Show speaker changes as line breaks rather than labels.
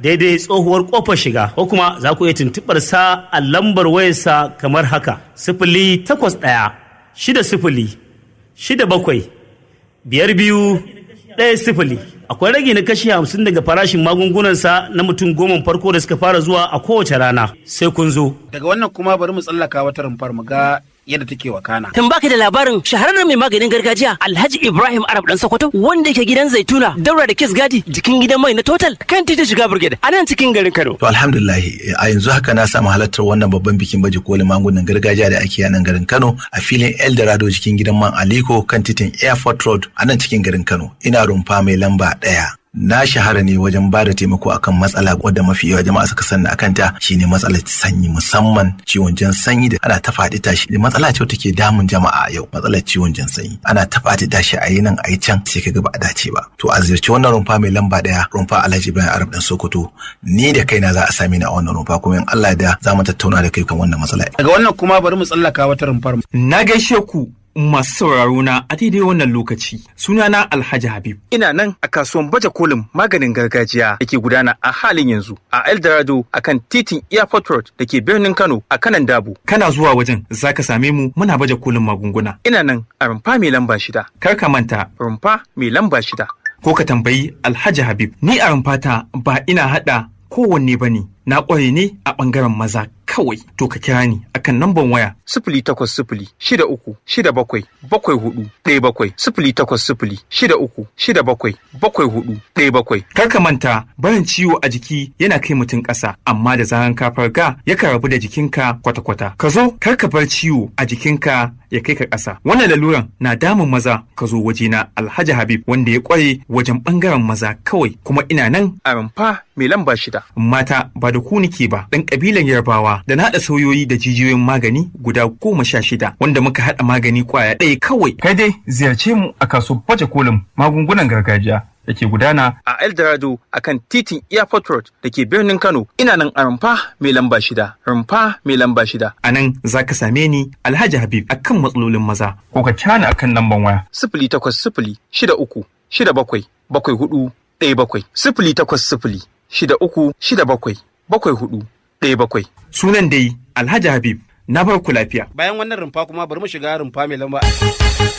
daidai tsohuwar kofar shiga ko kuma za ku iya tuntuɓar sa a lambar wayarsa kamar haka sifili takwas ɗaya shida sifili shida bakwai biyar biyu ɗaya sifili akwai rage na kashi hamsin daga farashin magungunansa na mutum goma farko da suka fara zuwa a kowace rana sai kun zo
daga wannan kuma bari mu tsallaka wata rumfar mu ga yadda take wakana
Tun baka da labarin shahararren mai maganin gargajiya Alhaji Ibrahim Arab dan Sokoto wanda yake gidan Zaituna daura da Kiss Gadi jikin gidan mai na Total kan titin shiga Brigade a nan cikin garin Kano.
To alhamdulillah a yanzu haka na samu halartar wannan babban bikin baje kolin magungunan gargajiya da ake yi a nan garin Kano a filin Eldorado cikin gidan man Aliko kan titin Airport Road a nan cikin garin Kano. Ina rumfa mai lamba ɗaya. Na shahara ne wajen ba da taimako akan matsala wadda mafi yawa jama'a suka sani akan ta shine matsalar sanyi musamman ciwon jan sanyi da ana ta faɗi tashi matsala ce take damun jama'a yau matsalar ciwon jan sanyi ana ta faɗi tashi a yi nan a yi can sai kaga ba a dace ba to a ziyarci wannan rumfa mai lamba ɗaya rumfa Alhaji Ibrahim Arab dan Sokoto ni da kaina za a same ni a wannan rumfa kuma in Allah da za mu tattauna da kai kan wannan matsala
daga wannan kuma bari mu tsallaka wata rumfar mu
Na gaishe ku masu sauraro na a daidai wannan lokaci. Sunana Alhaji Habib. Ina nan a kasuwan baje kolin maganin gargajiya da ke gudana a halin yanzu a Eldorado a kan titin Airport Road da ke birnin Kano a kanan Dabo. Kana zuwa wajen za ka same mu muna baje kolin magunguna. Ina nan a rumfa mai lamba shida. Kar ka manta rumfa mai lamba shida. Ko ka tambayi Alhaji Habib. Ni a rumfata ba ina haɗa kowanne ba ne. Na ƙware ne a ɓangaren maza kawai to ka kira ni akan namban waya sifili takwas sifili shida uku shida bakwai bakwai hudu ɗaya bakwai sifili takwas sifili shida uku shida bakwai bakwai hudu ɗaya bakwai. Kar ka manta barin ciwo a jiki yana kai mutum ƙasa amma da zaran ka farga yakan rabu da jikinka kwata-kwata. Ka zo kar ka bar ciwo a jikinka ya kai ka ƙasa. Wannan laluran na damun maza ka zo wajena Alhaji Habib wanda ya ƙware wajen ɓangaren maza kawai kuma ina nan a rumfa mai lamba shida. Mata ba da ku nike ba ɗan ƙabilan Yarbawa da na haɗa sauyoyi da jijiyoyin magani guda goma sha shida wanda muka haɗa magani ƙwaya ɗaya kawai. Kai dai ziyarce mu a kasuwar baje kolin magungunan gargajiya da ke gudana a Eldorado a kan titin Airport Road da ke birnin Kano. Ina nan a rumfa mai lamba shida. Rumfa mai lamba shida. A nan za ka same ni Alhaji Habib a kan matsalolin maza. Ko ka cana a kan lamban waya. Sifili takwas sifili shida uku shida bakwai bakwai hudu ɗaya bakwai. Sifili takwas sifili shida uku shida bakwai bakwai hudu ɗaya bakwai. Sunan dai Alhaji Habib na bar ku lafiya.
bayan wannan rumfa kuma bari mu shiga rumfa mai lamba